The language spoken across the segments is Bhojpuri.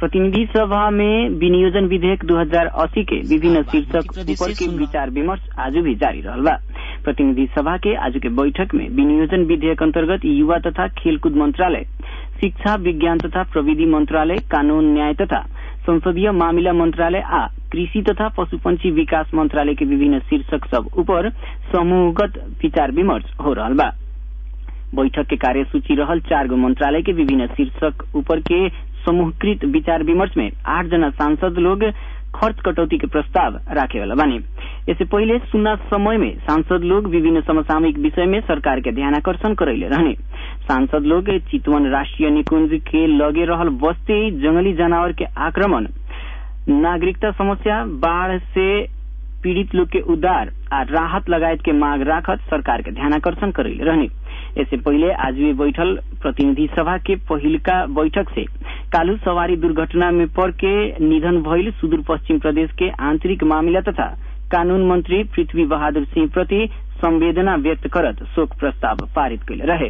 प्रतिनिधि सभा में विनियोजन विधेयक 2080 के विभिन्न शीर्षक ऊपर के विचार विमर्श आज भी जारी रहल बा प्रतिनिधि सभा के आज के बैठक में विनियोजन विधेयक अंतर्गत युवा तथा खेलकूद मंत्रालय शिक्षा विज्ञान तथा प्रविधि मंत्रालय कानून न्याय तथा संसदीय मामिला मंत्रालय आ कृषि तथा पशुपंछी विकास मंत्रालय के विभिन्न शीर्षक सब ऊपर समूहगत विचार विमर्श हो रहा बा बैठक के कार्यसूची रहल चार गो मंत्रालय के विभिन्न शीर्षक ऊपर के समूहकृत विचार विमर्श में आठ जना सांसद लोग खर्च कटौती के प्रस्ताव राखे वाला बानी इससे पहले सुन्ना समय में सांसद लोग विभिन्न समसामयिक विषय में सरकार के ध्यानाकर्षण करैले रहने सांसद लोग चितवन राष्ट्रीय निकुंज के लगे रहल बस्ती जंगली जानवर के आक्रमण नागरिकता समस्या बाढ़ से पीड़ित लोग के उद्धार आ राहत लगायत के मांग राखत सरकार के ध्यानाकर्षण करैले रहने इससे पहले आज भी बैठल प्रतिनिधि सभा के पहिलका बैठक से कालू सवारी दुर्घटना में पड़ के निधन भइल सुदूर पश्चिम प्रदेश के आंतरिक मामिला तथा कानून मंत्री पृथ्वी बहादुर सिंह प्रति संवेदना व्यक्त करत शोक प्रस्ताव पारित कैले रहे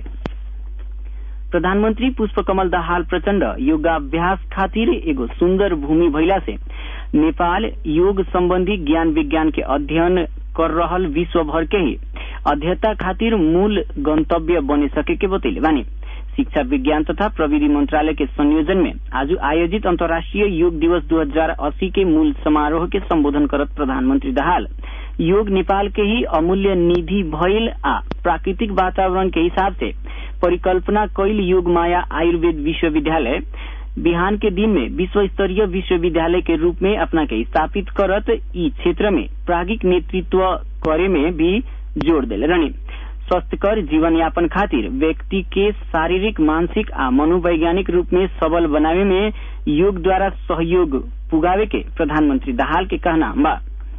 प्रधानमंत्री पुष्प कमल दाहाल प्रचण्ड योगाभ्यास खातिर एगो सुन्दर भूमि भइला से नेपाल योग सम्बन्धी ज्ञान विज्ञान के अध्ययन कर रहल विश्व भर के ही अध्ययता खातिर मूल गंतव्य बने सके के बतैले बानी शिक्षा विज्ञान तथा प्रविधि मंत्रालय के संयोजन में आज आयोजित अंतर्राष्ट्रीय योग दिवस 2080 के मूल समारोह के संबोधन करत प्रधानमंत्री दाहाल योग नेपाल के ही अमूल्य निधि भइल आ प्राकृतिक वातावरण के हिसाब से परिकल्पना कैल योग माया आयुर्वेद विश्वविद्यालय बिहान के दिन में विश्व स्तरीय विश्वविद्यालय के रूप में अपना के स्थापित करत ई क्षेत्र में प्रागिक नेतृत्व करे में भी जोड़ दिले रहने स्वस्थकर जीवन यापन खातिर व्यक्ति के शारीरिक मानसिक आ मनोवैज्ञानिक रूप में सबल बनावे में योग द्वारा सहयोग पुगावे के प्रधानमंत्री दाहाल के कहना बा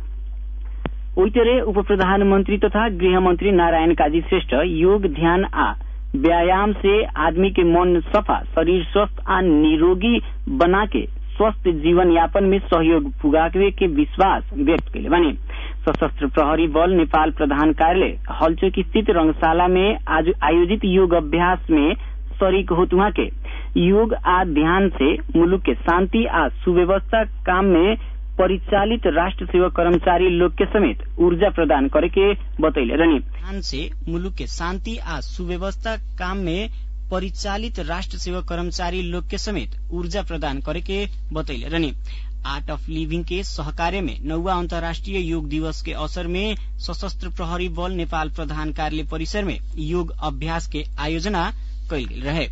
ओइतरे उप प्रधानमंत्री तथा गृह मंत्री नारायण काजी श्रेष्ठ योग ध्यान आ व्यायाम से आदमी के मन सफा शरीर स्वस्थ आ निरोगी बना के स्वस्थ जीवन यापन में सहयोग पुगावे के विश्वास व्यक्त कैले बने सशस्त्र प्रहरी बल नेपाल प्रधान कार्यालय हलचोक स्थित रंगशाला में आज आयोजित योग अभ्यास में शरीक होत वहाँ के योग आ ध्यान से मुलुक के शांति आ सुव्यवस्था काम में परिचालित राष्ट्र सेवा कर्मचारी लोग के समेत ऊर्जा प्रदान करे के बतैले रहनी ध्यान से मुलुक के शांति आ सुव्यवस्था काम में परिचालित राष्ट्र सेवा कर्मचारी लोग के समेत ऊर्जा प्रदान करे के बतैले रहनी आर्ट अफ लिभिंग के सहकार्य में नौवा अन्तर्राष्ट्रीय योग दिवस के अवसर में सशस्त्र प्रहरी बल नेपाल प्रधान कार्यालय परिसर में योग अभ्यास के आयोजना कैल गेल रहे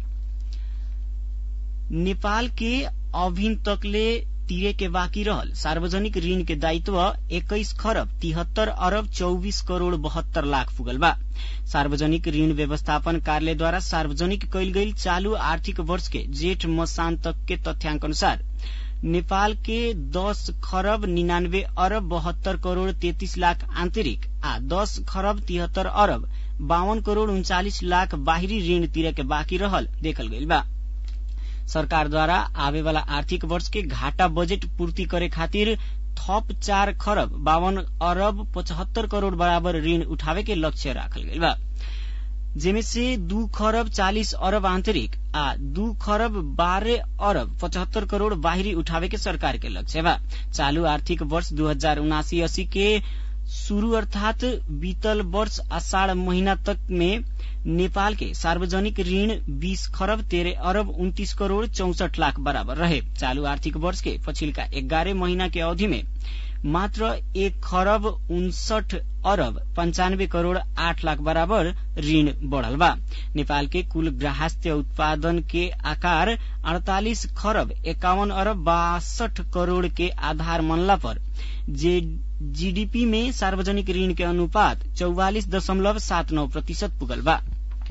नेपाल के अभिन तकले तिरे के बाँकी रहल सार्वजनिक ऋण के दायित्व एक्काइस खरब तिहत्तर अरब चौबीस करोड़ बहत्तर लाख पुगल बा सार्वजनिक ऋण व्यवस्थापन कार्यालयद्वारा सार्वजनिक कैल गई चालू आर्थिक वर्ष के जेठ मसान तक के तथ्याङ्क अनुसार नेपाल के दस खरब निनानब्बे अरब बहत्तर करोड़ तेतीस लाख आन्तरिक आ दस खरब तिहत्तर अरब बावन करोड़ उन्चालिस लाख बाहिरी ऋण तिरे के बाँकी रहल देखल गइल बा सरकारद्वारा आवे वाला आर्थिक वर्ष के घाटा बजेट पूर्ति करे खातिर थप चार खरब बावन अरब पचहत्तर करोड़ बराबर ऋण उठावे के लक्ष्य राखल गइल बा जेमे से दू खरब चालिस अरब आंतरिक आ दू खरब बारह अरब पचहत्तर करोड़ बाहिरी उठावे के सरकार के लक्ष्य बा चालू आर्थिक वर्ष दू हजार उनासी अस्सी के शुरू अर्थात बीतल वर्ष आषाढ़ महीना तक में नेपाल के सार्वजनिक ऋण 20 खरब तेरह अरब उन्तीस करोड़ चौसठ लाख बराबर रहे चालू आर्थिक वर्ष के पछिल्का एघारह महीना के अवधि में मात्र एक खरब उनसठ अरब पंचानब्बे करोड़ आठ लाख बराबर ऋण बढ़ल बा नेपाल के कुल ग्राहस्थ्य उत्पादन के आकार अड़तालीस खरब एकावन अरब बासठ करोड़ के आधार मनला पर जे जीडीपी में सार्वजनिक ऋण के अनुपात चौवालिस दशमलव सात नौ प्रतिशत पुगल बा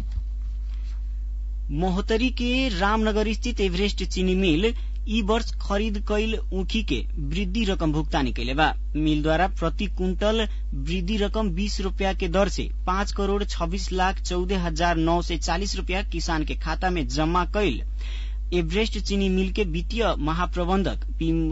मोहतरी के रामनगर स्थित एभरेस्ट चीनी मिल ई वर्ष खरीद कैल ऊखी के वृद्धि रकम भुगतानी कैले बा मिल द्वारा प्रति कुंटल वृद्धि रकम बीस रूपया के दर से पाँच करोड़ छब्बीस लाख चौदह हजार नौ सय चालिस रूपया किसान के खाता में जमा कैल एभरेस्ट चीनी मिल के वित्तीय महाप्रबंधक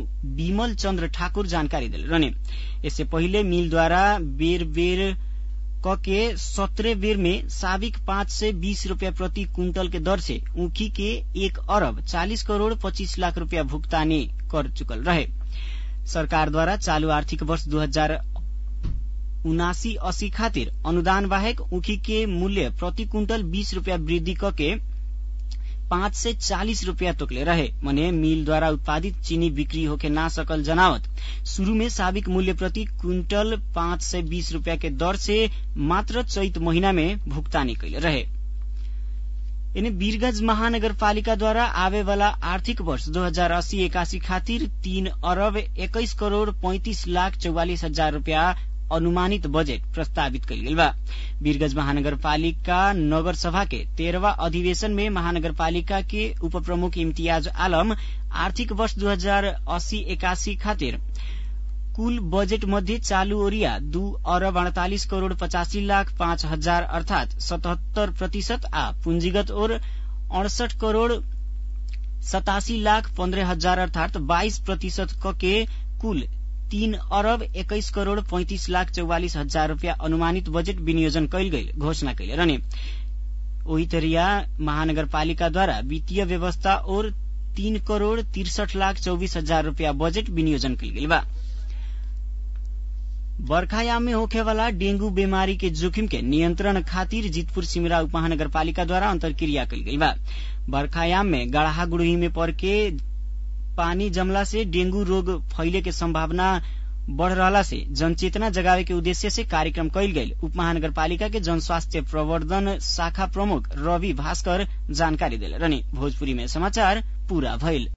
विमल चन्द्र ठाकुर जानकारी दिल रहने इससे पहिले मिल द्वारा बेर बेर क के सत्रह बेर में साबिक पाँच सय बीस रूपियाँ प्रति क्विंटल के दर से ऊखी के एक अरब चालीस करोड़ पच्चीस लाख रूपियाँ भुगतानी कर चुकल रहे सरकारद्वारा चालू आर्थिक वर्ष दू हजार उनासी अस्सी खातिर अनुदान बाहेक ऊखी के मूल्य प्रति क्विंटल बीस रूपियाँ वृद्धि कके पाँच से चालीस रूपियाँ तोकले रहे मने मिल द्वारा उत्पादित चीनी बिक्री होके ना सकल जनावत शुरू में साबिक मूल्य प्रति क्विंटल पाँच सय बीस रूपियाँ के दर से मात्र चैत महीना में भुगतानी कैले रहे इन्हें वीरगंज महानगरपालिकाद्वारा आवे वाला आर्थिक वर्ष दो हजार अस्सी एकासी खातिर तीन अरब एक्काइस करोड़ पैंतिस लाख चौवालिस हजार रूपियाँ अनुमानित बजेट प्रस्तावित कयल गेल बा वीरगंज महानगरपालिका नगर सभा के तेरहवा अधिवेशन में महानगरपालिका के उप प्रमुख इम्तियाज आलम आर्थिक वर्ष दू हजार अस्सी एकासी खातिर कुल बजेट मध्ये चालू ओरिया दू अरब अड़तालिस करोड़ पचासी लाख पाँच हजार अर्थात सतहत्तर प्रतिशत आ पूंजीगत ओर अड़सठ करोड़ सतासी लाख पन्द्रह हजार अर्थात बाइस प्रतिशत क के कुल तीन अरब एक्काइस करोड़ पैंतिस लाख चौवालिस हजार रूपियाँ अनुमानित बजेट विनियोजन कैल गई घोषणा कैले रहने ओही तरिया महानगरपालिकाद्वारा वित्तीय व्यवस्था और तीन करोड़ तिरसठ लाख चौबीस हजार रूपियाँ बजेट विनियोजन कैल गेल बा बर्खायाम में होखे वाला डेंगू बीमारी के जोखिम के नियंत्रण खातिर जीतपुर सिमरा उपमहानगरपालिका द्वारा अंतरक्रिया कल गई बा बर्खायाम में गढ़हा गुड़ही में पड़ के पानी जमला से डेंगू रोग फैले के संभावना बढ़ रहला से जनचेतना जगावे के उद्देश्य से कार्यक्रम कैल गई उप महानगरपालिका के जनस्वास्थ्य प्रवर्धन शाखा प्रमुख रवि भास्कर जानकारी दिले रहने भोजपुरी में समाचार पूरा भइल